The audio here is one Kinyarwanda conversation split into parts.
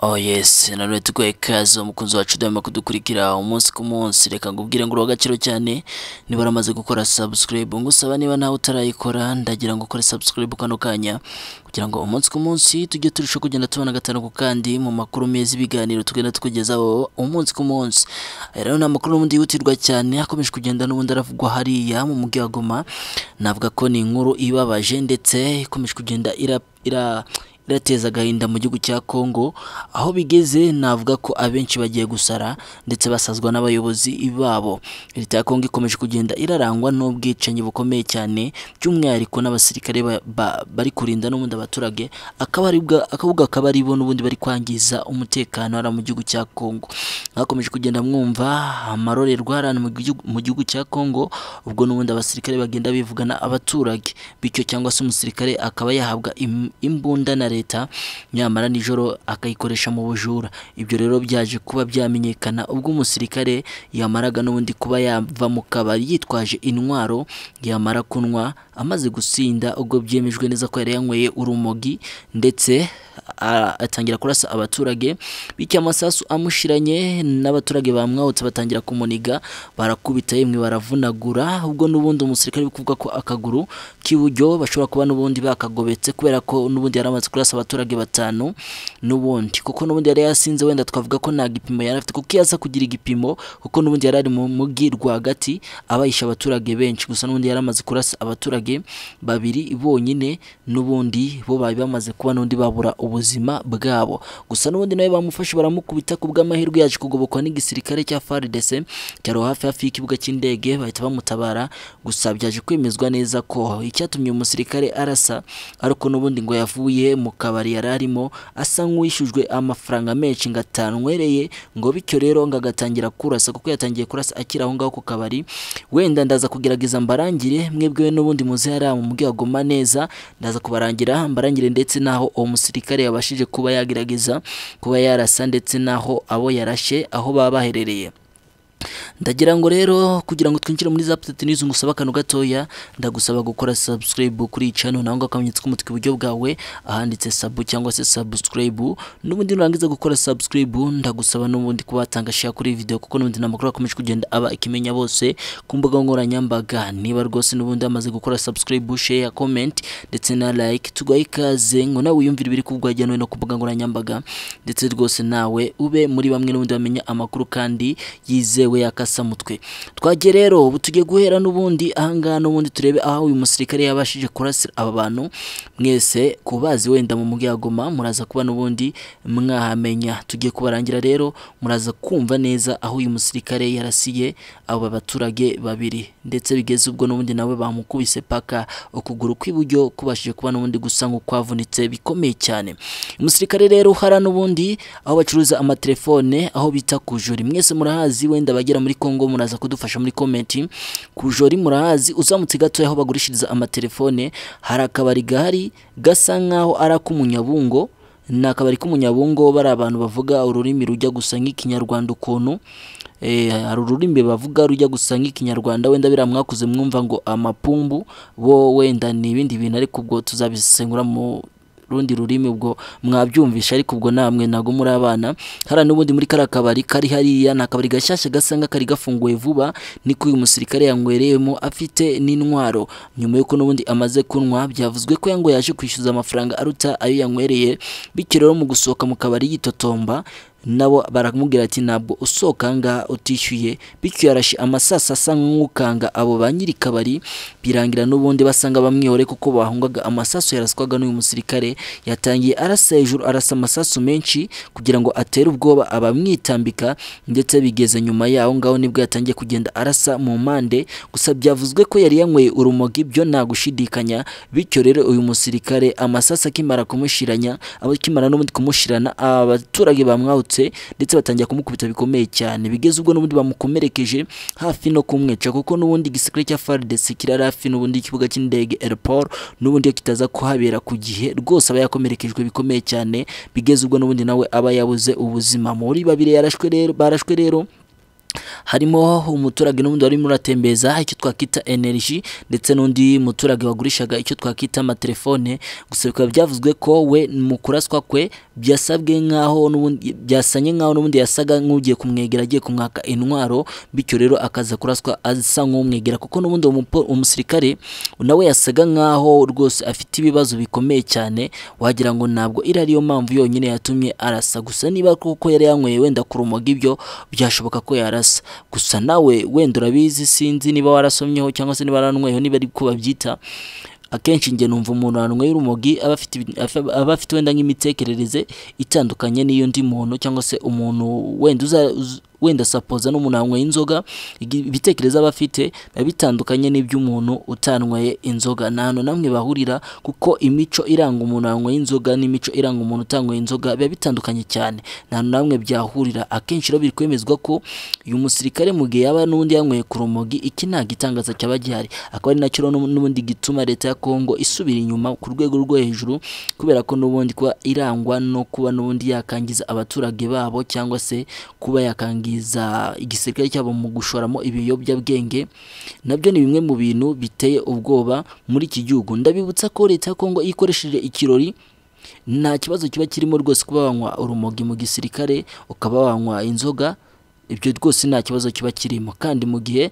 Oh yes, nanone tuguhaye ikaze umukunzi wacu udahwema kudukurikira umunsi ku munsi. Reka ngubwire ngo uri uw'agaciro cyane niba waramaze gukora subscribe. Ngusaba niba nawe utarayikora ndagira ngo ukore subscribe kano kanya kugira ngo umunsi ku munsi tujye turushaho kugenda tubona gatanu ku kandi mu makuru meza ibiganiro tugenda tukugezaho umunsi ku munsi. Aya rero ni amakuru n'ubundi yihutirwa cyane akomeje kugenda n'ubundi aravugwa hariya mu mujyi wa Goma. Navuga ko ni inkuru ibabaje ndetse ikomeje kugenda ira ira irateza agahinda mu gihugu cya Congo aho bigeze navuga ko abenshi bagiye gusara ndetse basazwa n'abayobozi babo leta ya Congo ikomeje kugenda irarangwa n'ubwicanyi bukomeye cyane by'umwihariko n'abasirikare ba- ba- bari kurinda n'ubundi abaturage akaba ari bwa- akabuga akaba ari bo n'ubundi bari kwangiza umutekano hariya mu gihugu cya Congo mwakomeje kugenda mwumva amarorerwa hariya mu gihugu- mu gihugu cya Congo ubwo n'ubundi abasirikare bagenda bivugana abaturage bityo cyangwa se umusirikare akaba yahabwa im- imbunda na leta nyamara nijoro akayikoresha mu bujura ibyo rero byaje kuba byamenyekana ubwo umusirikare yamaraga n'ubundi kuba yava mu kabari yitwaje intwaro yamara kunywa amaze gusinda ubwo byemejwe neza ko yari yanyweye urumogi ndetse a- atangira kurasa abaturage bityo amasasu amushiranye n'abaturage bamwahutse batangira kumuniga barakubita yemwe baravunagura ubwo n'ubundi umusirikare uri kuvuga ko akaguru k'iburyo bashobora kuba n'ubundi bakagobetse kubera ko n'ubundi yari amaze kurasa abaturage batanu n'ubundi kuko n'ubundi yari yasinze wenda twavuga ko nta gipimo yari afite kuko iyo aza kugira igipimo kuko n'ubundi yari ari mu mujyi rwagati abayisha abaturage benshi gusa n'ubundi yari amaze kurasa abaturage babiri bonyine n'ubundi bo bari bamaze kuba n'undi babura ubuzima bwabo gusa n'ubundi nawe bamufashe baramukubita ku bw'amahirwe yaje kugobokwa n'igisirikare cya FARDC cyaro hafi hafi y'ikibuga cy'indege bahita bamutabara gusa byaje kwemezwa neza ko icyatumye umusirikare arasa ariko n'ubundi ngo yavuye mu kabari yari arimo asa nk'uwishyujwe amafaranga menshi ngo atanywereye ngo bityo rero ngo agatangira kurasa kuko yatangiye kurasa akiri aho ngaho ku kabari wenda ndaza kugerageza mbarangire mwebwe n'ubundi muzi hariya mu mujyi wa Goma neza ndaza kubarangira mbarangire ndetse n'aho uwo musirikare yabashije kuba yagerageza kuba yarasa ndetse n'aho abo yarashe aho baba baherereye ndagira ngo rero kugira ngo twinjire muri za petite news ngusaba akantu gatoya ndagusaba gukora subscribe kuri iyi channel naho ngaho akamenyetso k'umutuku iburyo bwawe ahanditse sub cyangwa se subscribe n'ubundi nurangiza gukora subscribe ndagusaba n'ubundi kuba watanga share kuri iyi video kuko n'ubundi n'amakuru akomeje kugenda aba ikimenya bose ku mbuga nkoranyambaga niba rwose n'ubundi amaze gukora subscribe share comment ndetse na like tugaye ikaze ngo nawe wiyumvire ibiri kuvugwa hirya no hino ku mbuga nkoranyambaga ndetse rwose nawe ube muri bamwe n'ubundi bamenya amakuru kandi yizewe yakasamutwe twagiye rero ubu tugiye guhera n'ubundi ahangaha n'ubundi turebe aho uyu musirikare yabashije kurasira aba bantu mwese kubazi wenda mu mujyi wa Goma muraza kuba n'ubundi mwahamenya tugiye kubarangira rero muraza kumva neza aho uyu musirikare yarasiye aba baturage babiri ndetse bigeze ubwo n'ubundi nawe bamukubise paka ukuguru kw'iburyo kubashije kuba n'ubundi gusa nk'ukwavunitse bikomeye cyane umusirikare rero hara n'ubundi aho bacuruza amatelefone aho bita kujuri mwese murahazi wenda abagera muri Congo muraza kudufasha muri komenti kujori murahazi uzamutse gato aho bagurishiriza amatelefone hari akabari gahari gasa nkaho ari ak'umunyabungo ni akabari k'umunyabungo bari abantu bavuga ururimi rujya gusa nk'ikinyarwanda ukuntu Eh, hari ururimi bavuga rujya gusa nk'ikinyarwanda wenda biriya mwakuze mwumva ngo amapumbu bo wenda ni ibindi bintu ariko ubwo tuzabisesengura mu rundi rurimi ubwo mwabyumvisha ariko ubwo namwe ntabwo muri abana hariya n'ubundi muri kariya kabari kari hariya ni akabari gashyashya gasa nk'akari gafunguye vuba niko uyu musirikare yanywereyemo afite n'intwaro nyuma y'uko n'ubundi amaze kunywa byavuzwe ko ngo yaje kwishyuza amafaranga aruta ayo yanywereye bityo rero mu gusohoka mu kabari yitotomba nabo baramubwira ati ntabwo usohoka aha ngaha utishyuye bityo yarashe amasasa asa nk'ukanga abo ba nyiri kabari birangira n'ubundi basanga bamwihore kuko bahungaga amasaso yaraswaga n'uyu musirikare yatangiye arasa hejuru arasa amasasu menshi kugira ngo atere ubwoba abamwitambika ndetse bigeze nyuma yaho ngaho nibwo yatangiye kugenda arasa mu mpande gusa byavuzwe ko yari yanyweye urumogi byo nta gushidikanya bityo rero uyu musirikare amasasa akimara kumushiranya akimara n'ubundi kumushirana abaturage bamwahutse ndetse batangira kumukubita bikomeye cyane bigeze ubwo n'ubundi bamukomerekeje hafi no kumwica kuko n'ubundi igisirikare cya FARDC kirari hafi n'ubundi ikibuga cy'indege airport n'ubundi iyo kitaza kuhabera ku gihe rwose aba yakomerekejwe bikomeye cyane bigeze ubwo n'ubundi nawe aba yabuze ubuzima muri babiri yarashwe rero barashwe rero harimo umuturage n'ubundi warimo uratembeza icyo twakita energy ndetse n'undi muturage wagurishaga icyo twakita amatelefone gusa bikaba byavuzwe ko we mu kuraswa kwe byasabwe nk'aho n'ubundi byasanye nk'aho n'ubundi yasaga nk'ugiye kumwegera agiye kumwaka intwaro bityo rero akaza kuraswa asa nk'umwegera kuko n'ubundi uwo mupo- umusirikare nawe yasaga nk'aho rwose afite ibibazo bikomeye cyane wagira ngo ntabwo iri ariyo mpamvu yonyine yatumye arasa gusa niba koko yari yanyweye wenda kurumoga ibyo byashoboka ko yarasa gusa nawe wenda urabizi sinzi niba warasomyeho cyangwa se niba waranweyeho niba ari ko babyita akenshi njye numva umuntu wanywera urumogi aba afite ibi- afa- aba afite wenda nk'imitekerereze itandukanye n'iy'undi muntu cyangwa se umuntu wenda uza uz- wenda sapoza n'umuntu wanyweye inzoga igi- ibitekerezo aba afite biba bitandukanye n'iby'umuntu utanyweye inzoga nta hantu na hamwe bahurira kuko imico iranga umuntu wanyweye inzoga n'imico iranga umuntu utanyweye inzoga biba bitandukanye cyane nta hantu na hamwe byahurira akenshi rero biri kwemezwa ko uyu musirikare mu gihe yaba n'undi yanyweye ku rumogi iki nta gitangaza cyaba gihari akaba ari nacyo rero n'ubu- n'ubundi gituma leta ya Kongo isubira inyuma ku rwego rwo hejuru kubera ko n'ubundi kuba irangwa no kuba n'ubundi yakangiza abaturage babo cyangwa se kuba yakangiza igisirikare cyabo mu gushoramo ibiyobyabwenge nabyo ni bimwe mu bintu biteye ubwoba muri iki gihugu ndabibutsa ko leta ya Kongo iyo ikoresheje ikirori nta kibazo kiba kirimo rwose kuba wanywa urumogi mu gisirikare ukaba wanywa inzoga ibyo rwose nta kibazo kiba kirimo kandi mu gihe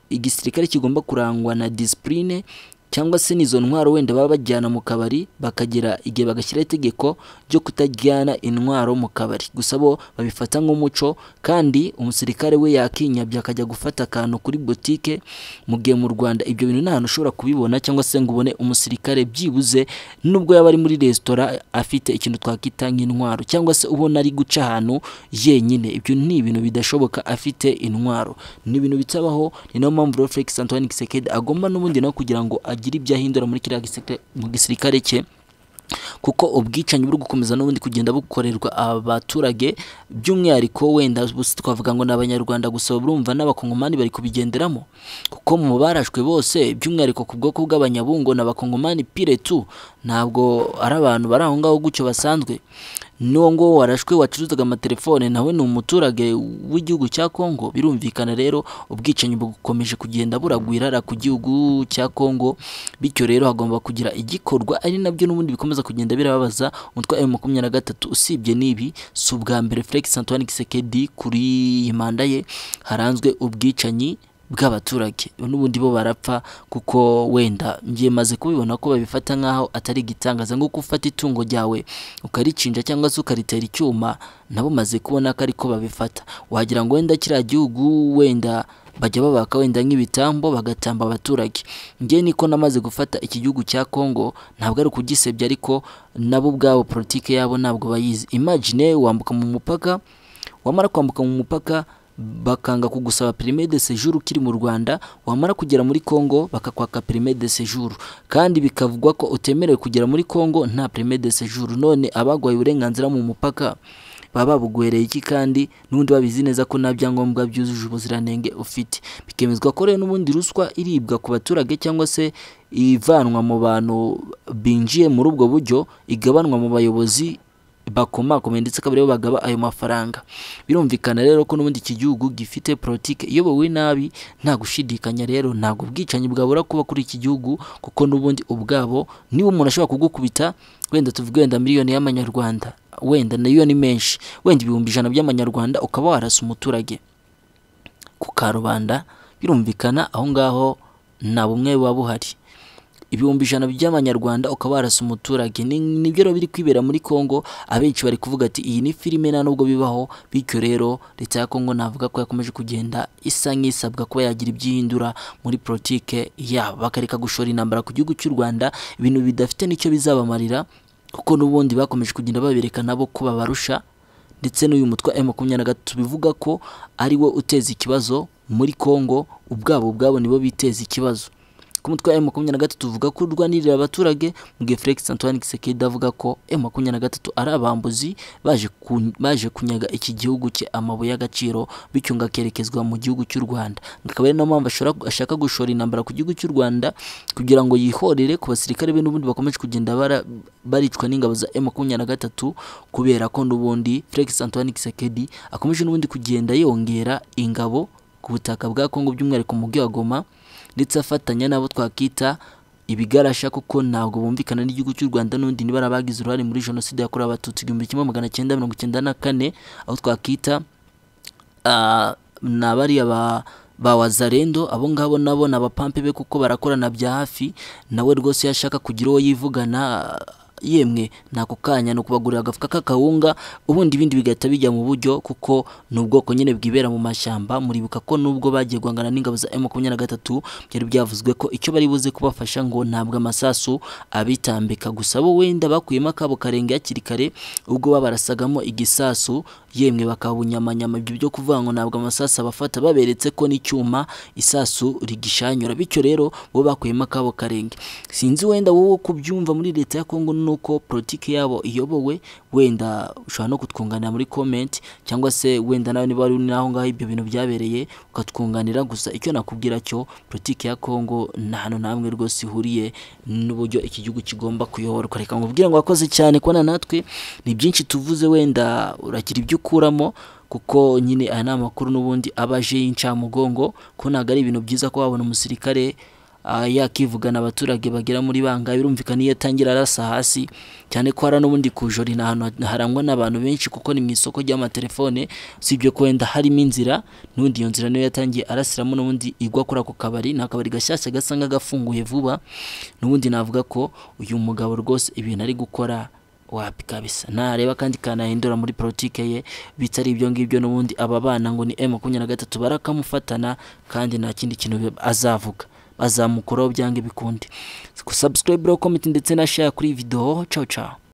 igisirikare kigomba kurangwa na disipurine cyangwa se n'izo ntwaro wenda baba bajyana mu kabari bakagera igihe bagashyiraho itegeko ryo kutajyana intwaro mu kabari gusa bo babifata nk'umuco kandi umusirikare we yakinyabya akajya gufata akantu kuri butike mu gihe mu Rwanda ibyo bintu nta hantu ushobora kubibona cyangwa se ngo ubone umusirikare byibuze nubwo yaba ari muri resitora afite ikintu twakwita nk'intwaro cyangwa se ubona ari guca ahantu yenyine ibyo ni ibintu bidashoboka afite intwaro ni ibintu bitabaho ni nayo mpamvu rero Felix Antoine Kisekedi agomba n'ubundi nawe kugira ngo agire ibyo ahindura muri kiriya gisirikare- mu gisirikare cye kuko ubwicanyi buri gukomeza n'ubundi kugenda bukorerwa abaturage by'umwihariko wenda bus- twavuga ngo ni abanyarwanda gusa urumva n'abakongomani bari kubigenderamo kuko mu barashwe bose by'umwihariko ku bwoko bw'abanyabungo ni abakongomani pire tu ntabwo ari abantu bari aho ngaho gutyo basanzwe n'uwo nguwo warashwe wacuruzaga amatelefone nawe ni umuturage w'igihugu cya Kongo birumvikana rero ubwicanyi bukomeje kugenda buragwirara ku gihugu cya Kongo bityo rero hagomba kugira igikorwa ari nabyo n'ubundi bikomeza kugenda birababaza umutwe wa makumyabiri na gatatu usibye n'ibi si ubwa mbere Felix Antoine Kisekedi kuri iyi manda ye haranzwe ubwicanyi bw'abaturage n'ubundi bo barapfa kuko wenda ngiye maze kubibona ko babifata nk'aho atari igitangaza nk'uko ufata itungo ryawe ukaricinja cyangwa se ukaritera icyuma nabo maze kubona ko ariko babifata wagira ngo wenda kiriya gihugu wenda bajya babaka wenda nk'ibitambo bagatamba abaturage njye niko namaze gufata iki gihugu cya Kongo ntabwo ari ukugisebya ariko nabo ubwabo politike yabo ntabwo bayizi imagine wambuka mu mupaka wamara kwambuka mu mupaka bakanga kugusaba perime de séjour ukiri mu Rwanda wamara kugera muri Kongo bakakwaka perime de séjour kandi bikavugwa ko utemerewe kugera muri Kongo nta perime de séjour none abagwaye uburenganzira mu mupaka baba babuguhereye iki kandi n'ubundi babizi neza ko nta byangombwa byujuje ubuziranenge ufite bikemezwa ko rero n'ubundi ruswa iribwa ku baturage cyangwa se ivanwa mu bantu binjiye muri ubwo buryo igabanwa mu bayobozi bakomakomeye ndetse akaba aribo bagaba ayo mafaranga birumvikana rero ko n'ubundi iki gihugu gifite politike iyobowe nabi nta gushidikanya rero ntabwo ubwicanyi bwabura kuba kuri iki gihugu kuko n'ubundi ubwabo niba umuntu ashobora kugukubita wenda tuvuge wenda miliyoni y'amanyarwanda wenda nayo ni menshi wenda ibihumbi ijana by'amanyarwanda ukaba warasa umuturage ku karubanda birumvikana aho ngaho nta bumwe buba buhari ibihumbi ijana by'amanyarwanda ukaba warasa umuturage Ni- nibyo rero biri kwibera muri Kongo abenshi bari kuvuga ati iyi ni filime nta nubwo bibaho bityo rero leta ya Kongo navuga ko yakomeje kugenda isa nk'isabwa kuba yagira ibyo ihindura muri politike yabo bakareka gushora intambara ku gihugu cy'u Rwanda ibintu bidafite n'icyo bizabamarira kuko n'ubundi bakomeje kugenda babereka nabo ko babarusha ndetse n'uyu mutwe wa makumyabiri na gatatu bivuga ko ari wo uteza ikibazo muri Kongo ubwabo ubwabo nibo biteza ikibazo ku mutwe wa makumyabiri na gatatu uvuga ko urwanirira abaturage mu gihe Felix Antoine Kisekedi avuga ko makumyabiri na gatatu ari abambuzi baje ku- baje kunyaga iki gihugu cye amabuye y'agaciro bityo ngo akerekezwa mu gihugu cy'u Rwanda akaba ari nayo mpamvu ashora- ashaka gushora intambara ku gihugu cy'u Rwanda kugira ngo yihorere ku basirikare be n'ubundi bakomeje kugenda bara- baricwa n'ingabo za makumyabiri na gatatu kubera ko n'ubundi Felix Antoine Kisekedi akomeje n'ubundi kugenda yongera ingabo ku butaka bwa Kongo by'umwihariko mu mujyi wa Goma ndetse afatanya n'abo twakita ibigarasha kuko ntabwo bumvikana n'igihugu cy'u Rwanda n'undi nibara bagize uruhare muri jenoside yakorewe abatutsi igihumbi kimwe magana cyenda mirongo icyenda na kane aho twakita ah, ni abariya ba ba wazarendo abo ngabo nabo ni abapampe be kuko barakorana bya hafi nawe rwose iyo ashaka kugira uwo yivugana yemwe ntako kanya ni ukubagurira agafuka k'akawunga ubundi ibindi bigahita bijya mu buryo kuko ni ubwoko nyine bwibera mu mashyamba muribuka ko nubwo bagiye guhangana n'ingabo za M23 byari byavuzwe ko icyo bari buze kubafasha ngo ntabwo amasasu abitambika gusa bo wenda bakuyemo akabo karenge hakiri kare ubwo babarasagamo igisasu yemwe bakabunyamanyama ibyo byo kuvuga ngo ntabwo amasasu abafata baberetse ko n'icyuma isasu rigishanyura bityo rero bo bakuyemo akabo karenge sinzi wenda wowe uko ubyumva muri leta ya Kongo nuko politiki yabo iyobowe wenda ushobora no kutwunganira muri comment cyangwa se wenda nawe niba ari naho ngaho ibyo bintu byabereye ukatwunganira gusa icyo nakubwira cyo politiki ya Kongo nta hantu na hamwe rwose ihuriye n'uburyo iki gihugu kigomba kuyoborwa reka nkubwire ngo wakoze cyane kubana natwe ni byinshi tuvuze wenda uragira ibyo ukuramo kuko nyine aya ni amakuru n'ubundi aba aje y'incamugongo ko ntabwo ari ibintu byiza ko wabona umusirikare ah, yakivugana abaturage bagera muri banga birumvikana iyo atangira arasa hasi cyane ko hara n'ubundi ku joro ni ahantu harangwa n'abantu benshi kuko ni mu isoko ry'amatelefone usibye ko wenda harimo inzira n'ubundi iyo nzira niyo yatangiye arasiramo n'ubundi igwa kuri ako kabari ni akabari gashyashya gasa nk'agafunguye vuba n'ubundi navuga ko uyu mugabo rwose ibintu ari gukora wapi kabisa nareba kandi kanahindura muri politike ye bitari ibyo ngibyo n'ubundi aba bana ngo ni M23 barakamufatana kandi nta kindi kintu azavuga bazamukoraho byanga bikunde subscribe, rero, comment ndetse na share kuri iyi video ciao ciao